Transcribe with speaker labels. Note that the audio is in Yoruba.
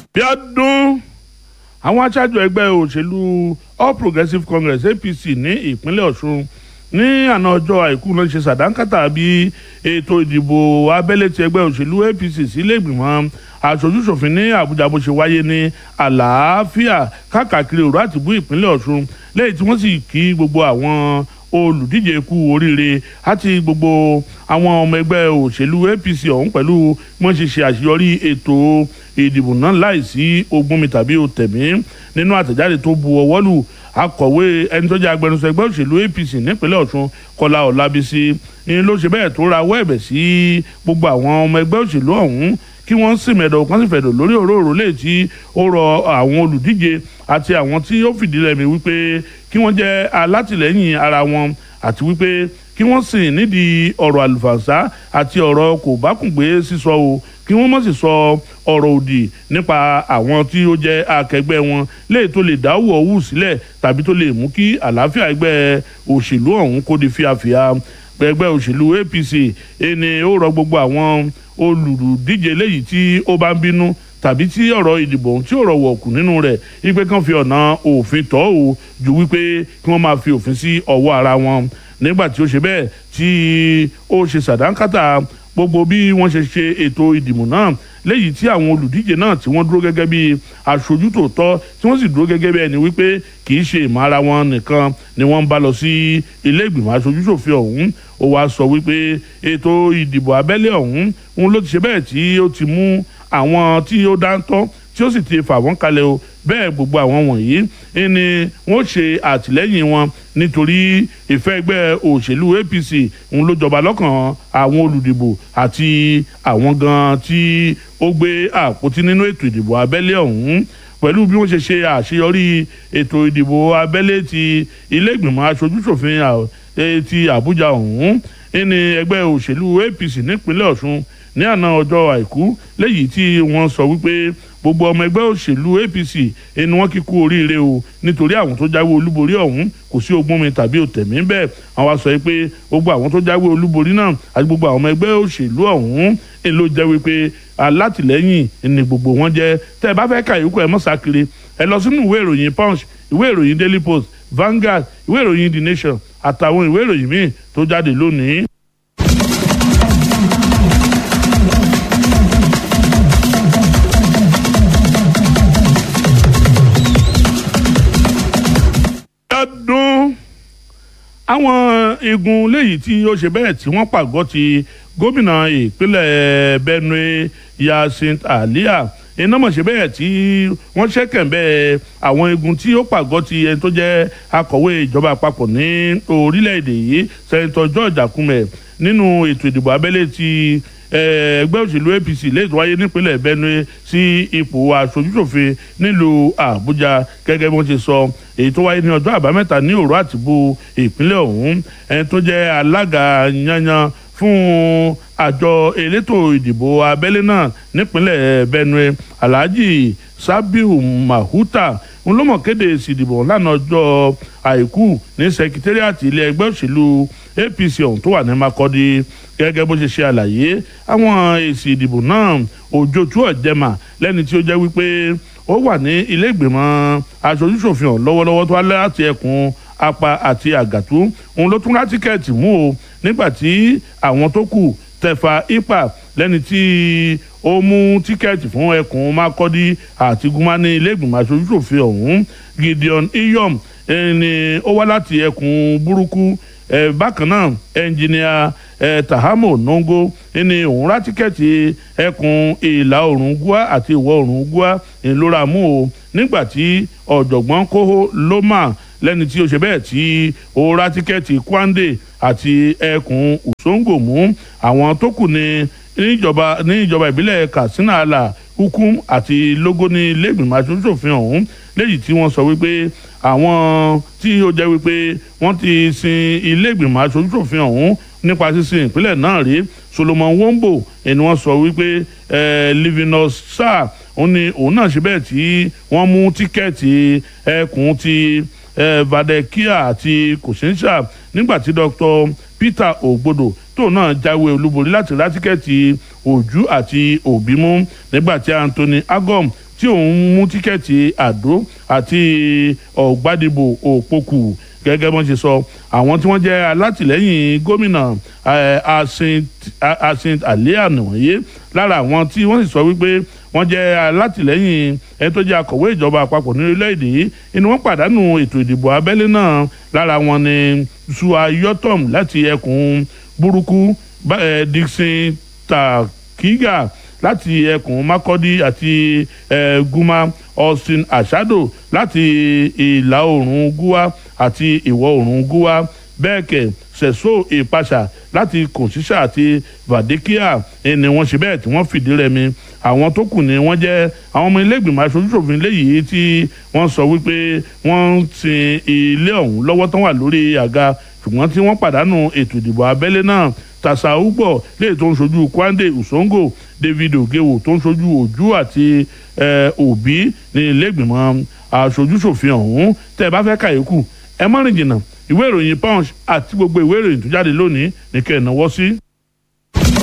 Speaker 1: bí ọdún àwọn aṣáájú ẹgbẹ́ òṣèlú all progressives congress apc ní ìpínlẹ̀ ọ̀ṣun ní àná ọjọ́ àìkú náà ṣe sàdánkátà bí ètò ìdìbò abẹ́lé ti ẹgbẹ́ òṣèlú apc sílé ìgbìmọ̀ aṣojúṣòfin ní àbújá bó ṣe wáyé ní àlàáfíà káàkiri òru àtìbú ìpínlẹ̀ ọ̀ṣun lẹ́yìn tí wọ́n sì kí gbogbo àwọn olùdíje kú oríire àti gbogbo àwọn ọmọ ẹgbẹ́ òṣèlú apc ọ̀hún pẹ̀lú wọ́n ṣe ṣe àṣeyọrí ètò ìdìbò náà láìsí ogún mi tàbí òtẹ̀mí nínú àtẹ̀jáde tó bu ọwọ́ lù akọ̀wé ẹni tó jẹ́ agbẹnusọ ẹgbẹ́ òṣèlú apc nípínlẹ̀ ọ̀ṣun kọlá ọ̀làbísí ni ló ṣe bẹ́ẹ̀ tó rawọ́ ẹ̀bẹ̀ sí gbogbo àwọn ọmọ ẹgbẹ́ òṣèlú ọ̀hún kí wọ́n sì mẹ̀dọ̀ kan sì fẹ̀dọ̀ lórí òróró lè tí ó rọ àwọn olùdíje àti àwọn tí ó fìdí rẹmi wípé kí wọ́n jẹ́ alátìlẹ́yìn ara wọn àti wípé kí wọ́n sì nídìí ọ̀rọ̀ àlùfànṣá àti ọ̀rọ̀ kò bá kùn gbé sísọ o kí wọ́n mọ̀ sí sọ ọ̀rọ̀ òdì nípa àwọn tí ó jẹ́ akẹgbẹ́ wọn léè tó lè dáwọ́ òwú sílẹ̀ tàbí tó lè mú kí àlàáfíà ẹgbẹ́ òṣèlú ọ̀hún kó di fíafíà ẹgbẹ́ òṣèlú apc ẹni ó rọ gbogbo àwọn olùdíje léyìí tí ó bá ń bínú tàbí tí ọ̀rọ̀ ìdìbò tí ọ̀rọ̀ wọ̀kù nínú rẹ̀ wípé kàn fi ọ̀nà òfin tọ́ ò ju wípé kí wọ́n máa fi òfin sí ọwọ́ ara wọn nígbà tí ó ṣe bẹ́ẹ̀ tí ó ṣe sàdánkátà gbogbo bí wọ́n ṣe ṣe ètò ìdìbò náà léyìí tí àwọn olùdíje náà tí wọ́n dúró gẹ́gẹ́ bí aṣojú tòótọ́ tí wọ́n sì dúró gẹ́gẹ́ bí ẹni wípé kì í ṣe ìmọ̀ ara wọn nìkan ni wọ́n ń bá lọ sí ilé ìgbìmọ̀ aṣojú ṣòfin ọ̀hún ó wáá sọ wípé ètò ìdìbò abẹ́lé ọ̀hún òun ló ti ṣe bẹ́ẹ̀ tí ó ti mú àwọn tí ó dáńtọ́ tí ó sì ti fà wọ́n kalẹ̀ o bẹ́ẹ̀ gbogbo àwọn wọ̀nyí ni wọ́n ṣe àtìlẹ́yìn wọn nítorí ìfẹ́ ẹgbẹ́ òṣèlú apc ń ló jọba lọ́kàn àwọn olùdìbò àti àwọn gan tí ó gbé àpótí nínú ètò ìdìbò abẹ́lé ọ̀hún pẹ̀lú bí wọ́n ṣe ṣe àṣeyọrí ètò ìdìbò abẹ́lé ti ilé ìgbìmọ̀ aṣojúṣòfin ti àbújá ọ̀hún ní ẹgbẹ́ òṣèlú apc nípínlẹ̀ ọ̀ṣun ní àná ọjọ́ àìkú léyìí tí wọ́n sọ wípé gbogbo ọmọ ẹgbẹ́ òṣèlú apc ẹni wọ́n kíkú oríire o nítorí àwọn tó jáwé olúborí ọ̀hún kò sí ogún mi tàbí òtẹ̀mí bẹ́ẹ̀ àwọn wa sọ pé gbogbo àwọn tó jáwé olúborí náà àti gbogbo àwọn ọmọ ẹgbẹ́ òṣèlú ọ̀hún èyí ló jẹ́ wípé alátìlẹ́yìn ni gbogbo wọn jẹ́ tẹ́ ẹ bá fẹ́ ka ìyókù ẹ mọ́ sákiri ẹ lọ sínú ìwé ìròyìn punch ìwé ìròyìn daily post Vanguard ìwé ìròyìn the nation àtàwọn ìwé ìròyìn míì tó jáde lónìí. ọdún àwọn igun léyìí tí ó ṣe bẹ́ẹ̀ tí wọ́n pàgọ́ ti gómìnà ìpínlẹ̀ benue yasint alia iná mọ̀ ṣe bẹ́ẹ̀ tí wọ́n ṣẹ́kẹ̀ bẹ́ẹ̀ àwọn igun tí ó pàgọ́ ti ẹni tó jẹ́ akọ̀wé ìjọba àpapọ̀ ní orílẹ̀-èdè yìí sẹ́ńtọ̀ george akume nínú ètò ìdìbò abẹ́lé ti ẹgbẹ́ òṣèlú apc lè tó wáyé nípínlẹ̀ benue sí ipò aṣojúṣòfin nílùú àbújá gẹ́gẹ́ bí wọ́n ṣe sọ èyí tó wáyé ní ọjọ́ àbámẹ́ta ní òru àtìbú ìpínlẹ̀ ọ̀hún ẹni tó jẹ́ alága yanyan fún àjọ elétò ìdìbò abẹ́lé náà nípínlẹ̀ benue alhaji sabiu mahuta ń lọ́mọ̀ kéde èsì ìdìbò lánàá ọjọ́ àìkú ní sekitariati ilé ẹgbẹ́ òṣèlú apc ọ̀hún tó wà ní makọ́dí gẹ́gẹ́ bó ṣe ṣe àlàyé àwọn èsì ìdìbò náà òjòtú ọ̀jẹ̀mà lẹ́ni tí ó jẹ́ wípé ó wà ní ilé ìgbìmọ̀ aṣojúṣòfin ọ̀hún lọ́wọ́lọ́wọ́ tó wá láti ẹkùn apá àti àgàtú òun ló tún rá tíkẹ́ẹ̀tì mú o nígbà tí àwọn tó kù tẹ̀fà ipa lẹ́ni tí ó mú tíkẹ́ẹ̀tì fún ẹkùn makọ́dí àti gúnmá ní ilé ìgbìmọ̀ aṣojúṣòfin ọ̀hún gideon iyom ẹni ó wá láti ẹkùn burúkú ẹ bákan náà ẹnjìníà ẹ tahamo nongo ẹni òun rá tíkẹ́ẹ̀tì ẹkùn ìlà oòrùn gúà àti ìwọ̀ oòrùn gúà ńlọra mú o nígbà tí ọ̀jọ̀gbọ́n kóhó lómà lẹ́ni tí ó ṣe bẹ́ẹ̀ tí ó rá tíkẹ́ẹ̀tì kwande àti ẹkùn usongo mú àwọn tó kù ní níjọba ní ìjọba ìbílẹ̀ katsina ala hukum àti logo ní lẹ́gbìmọ̀ aṣojúṣòfin ọ̀hún léyìí tí wọ́n sọ wípé àwọn tí ó jẹ́ wípé wọ́n ti sin ilé ìgbìmọ̀ aṣojúṣòfin ọ̀hún nípa sísin ìpínlẹ̀ náà rí solomon wombo ẹni wọ́n sọ wípé livinus sáà òun ni òun náà ṣe bẹ́ẹ̀ tí wọ́n mú tíkẹ́ẹ̀tì ẹkùn ti vadekia àti kòsínsà nígbà tí dr peter ogbodo tóun náà jáwé olúborí láti ra tíkẹ́ẹ̀tì ojú àti òbí mú nígbà tí anthony agom tí òun mú tíkẹ́ẹ̀tì àdó àti ọ̀gbádìbò òpókù gẹ́gẹ́ bọ́n ṣe sọ àwọn tí wọ́n jẹ́ alátìlẹ́yìn gómìnà asint aliana wọ̀nyí lára àwọn tí wọ́n sì sọ wípé wọ́n jẹ́ alátìlẹ́yìn ẹni tó jẹ́ akọ̀wé ìjọba àpapọ̀ ní orílẹ̀-èdè yìí inú wọn pàdánù ètò ìdìbò abẹ́lé náà lára wọn ni sua yọtọm láti ẹkùn burúkú dixon takiga láti ẹkùn makọ́dí àti guma austin ashado láti ìlà oòrùn gúwá àti ìwọ̀ oòrùn gúwá bẹ́ẹ̀ kẹ̀ sẹ̀só ìpàṣà láti kòṣíṣà àti vàdékíà ni wọ́n ṣe bẹ́ẹ̀ tí wọ́n fìdí rẹmi àwọn tó kù ni wọ́n jẹ́ àwọn ọmọ ilégbìmọ̀ aṣojúṣòfin léyìí tí wọ́n sọ wípé wọ́n ń sin ilé ọ̀hún lọ́wọ́ tán wà lórí àga ṣùgbọ́n tí wọ́n pàdánù ètò ìdìbò abẹ́lé náà tàṣà ugbọ léè tó ń ṣojú kwande usongo david ogewo tó ń ṣojú ojú àti òbí ní ilégbìmọ̀ aṣojúṣòfin ọ̀hún tẹ́ ẹ bá fẹ́ kàyékù ẹ má rìn jìnnà ìwé ìròyìn punch àti gbogbo ìwé ìròyìn tó jáde lónìí ní kẹ́ ẹ̀ náwó sí.